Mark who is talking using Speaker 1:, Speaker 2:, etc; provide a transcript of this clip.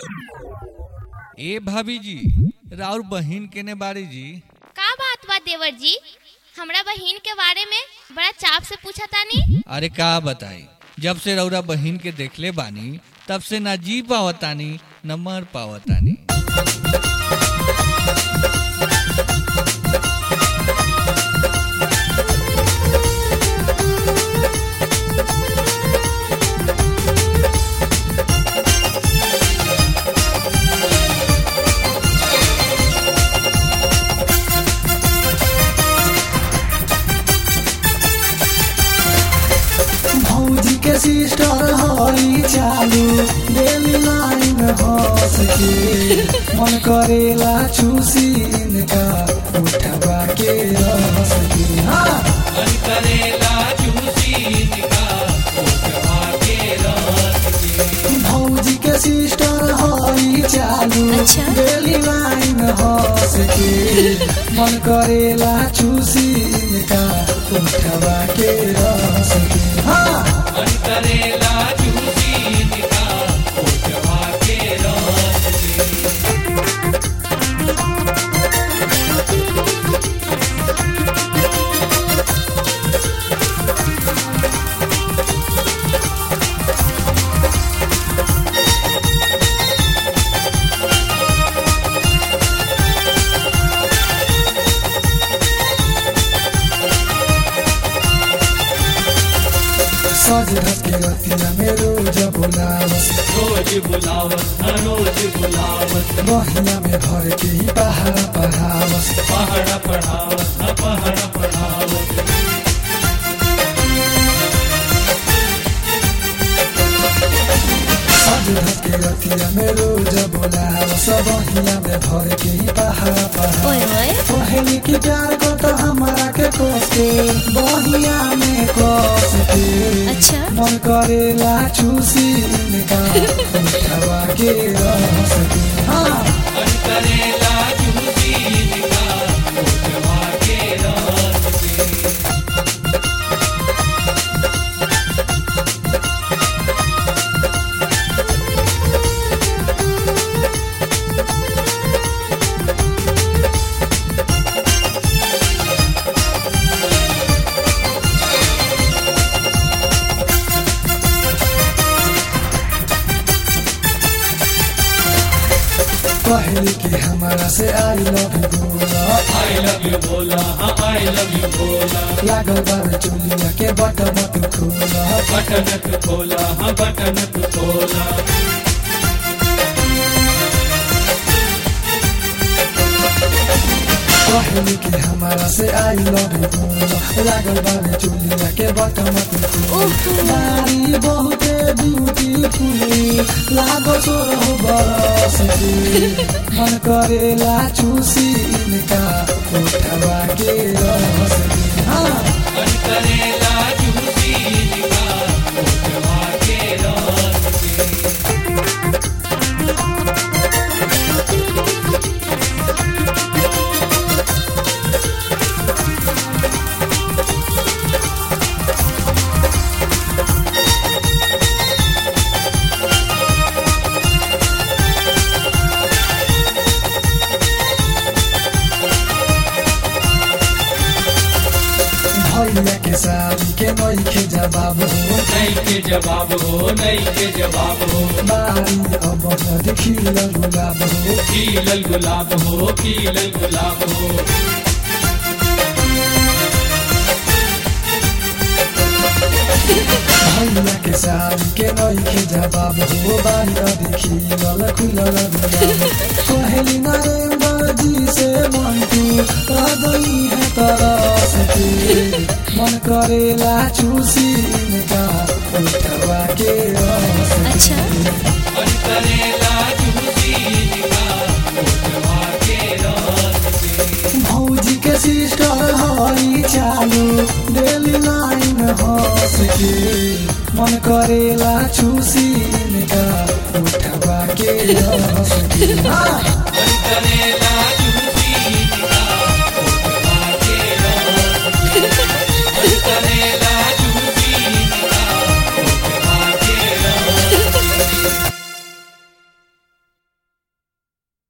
Speaker 1: ए भाभी जी राउर बहिन केने बाड़ी जी
Speaker 2: का बात बा देवर जी हमरा बहिन के बारे में बड़ा चाप से पूछा तानी
Speaker 1: अरे का बताई जब से रौरा बहिन के देखले बानी तब से ना जी पावतानी न मर पावतानी
Speaker 3: भौजी के सिस्टर हई चालू डेली लाइन हंस के मन करेला चूसी इनका उठवा के रस के हाँ भौजी के सिस्टर हई चालू
Speaker 2: अच्छा।
Speaker 3: डेली लाइन हंस के मन करेला चूसी इनका उठवा के रस के हाँ सज धज के रतिया में रोज बुलावस
Speaker 4: रोज बुलावत हाँ रोज बुलावत
Speaker 3: बहिया में भर के ही पहाड़ा पढ़ावस
Speaker 4: पहाड़ पढ़ावत हाँ पहाड़ पढ़ावत
Speaker 3: सज धज के रतिया में रोज बुलावस बहिया में भर के ही पहाड़ा पढ़ावस
Speaker 2: ओए ओए
Speaker 3: पहली की प्यार को तो हमारा के कोस के बहिया में कोस के
Speaker 2: अच्छा।
Speaker 3: मन करेला चूसी इनका उठवा के रस के हाँ
Speaker 4: करेला चूसी इनका उठवा के रस से
Speaker 3: पहली की हमारा से आई लव यू बोला
Speaker 4: आई लव यू बोला हाँ आई लव यू बोला
Speaker 3: लागल बाबे चुलिया के बटन तू खोला
Speaker 4: बटन तू खोला हाँ बटन तू खोला
Speaker 3: पहली की हमारा से आई लव यू बोला लागल बाबे चुलिया के बटन तू खोला नारी बहुते ब्यूटीफुल लागो सोरह बरस के मन करेला चूसी इनका उठवा के रस के हाँ
Speaker 4: करेला चूसी इनका उठवा के रस से
Speaker 3: भैया के शादी के नई के जवाब हो
Speaker 4: नहीं के जवाब हो नहीं के जवाब हो
Speaker 3: बारी अब देखी गुलाब हो
Speaker 4: खिलल गुलाब हो खिलल गुलाब हो
Speaker 3: भैया के शादी के नई के जवाब हो बारी देखी गल खुलल गुलाब कहली नरेंद्र जी से मन तू रह गई है तरस के मन करेला चूसी इनका उठवा के रस के।
Speaker 2: अच्छा
Speaker 4: करेला चूसी इनका उठवा के रस से
Speaker 3: भौजी के सिस्टर हई चालू डेली लाइन हंस के मन करेला चूसी इनका उठवा के रस के हाँ।
Speaker 4: करेला